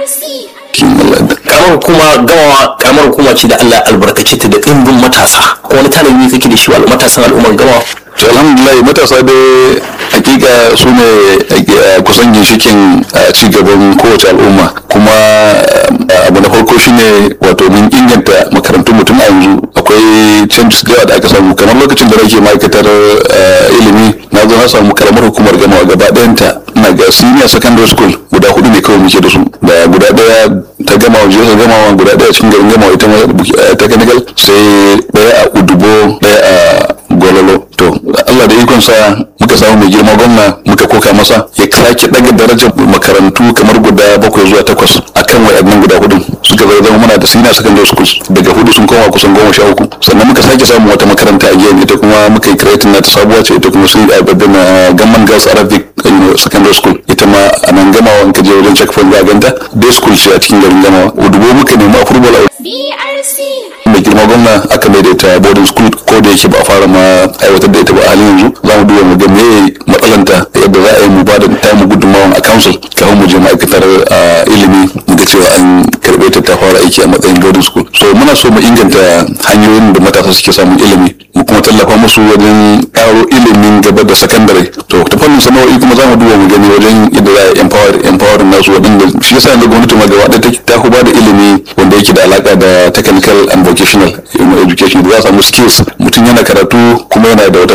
karamar hukuma gamawa karamar hukuma ce da Allah albarkace ta da ɗimbin matasa ko wani tanadi kake da shi wa matasan al'ummar gamawa to alhamdulillah matasa dai hakika su ne kusan ginshikin ci gaban kowace al'umma kuma abu na farko shine wato mun inganta makarantun mutum a yanzu akwai changes da da aka samu kamar lokacin da nake ma'aikatar ilimi na zo na samu karamar hukumar gamawa gaba ɗayanta na ga senior secondary school guda hudu ne kawai muke da su da guda ɗaya ta gama waje ta gama guda ɗaya cikin garin gamawa ita ma technical sai ɗaya a udubo ɗaya a gwalolo to Allah da ikonsa muka samu mai girma gwamna muka koka masa ya sake daga darajar makarantu kamar guda bakwai zuwa takwas akan wayannan guda hudu suka zai zama muna da senior secondary schools daga hudu sun koma kusan goma sha uku sannan muka sake samun wata makaranta a gefen ita kuma muka yi creating na ta sabuwa ce ita kuma sun yi abin gamman girls arabic secondary school ita ma a nan gamawa in ka je wajen checkpoint za ganta day school ce a cikin garin gamawa udubo muka nemi approval a mai girma gwamna aka mai da ita boarding school ko da yake ba a fara ma aiwatar da ita ba a halin yanzu za mu duba mu ga me matsalanta yadda za a yi mu ba da tamu gudunmawan a council kafin mu je ma'aikatar ilimi mu ga cewa an karɓe ta ta fara aiki a matsayin boarding school so muna so mu inganta hanyoyin da matasa suke samun ilimi mu kuma tallafa musu wajen ƙaro ilimin gaba da sakandare to ta fannin sana'o'i kuma za mu duba mu gani wajen yadda za a empower empower nasu waɗanda shi yasa yanzu gwamnati ma gaba ɗaya ta ku ba da ilimi wanda yake da alaka da technical and vocational education da za a samu skills mutum yana karatu kuma yana da wata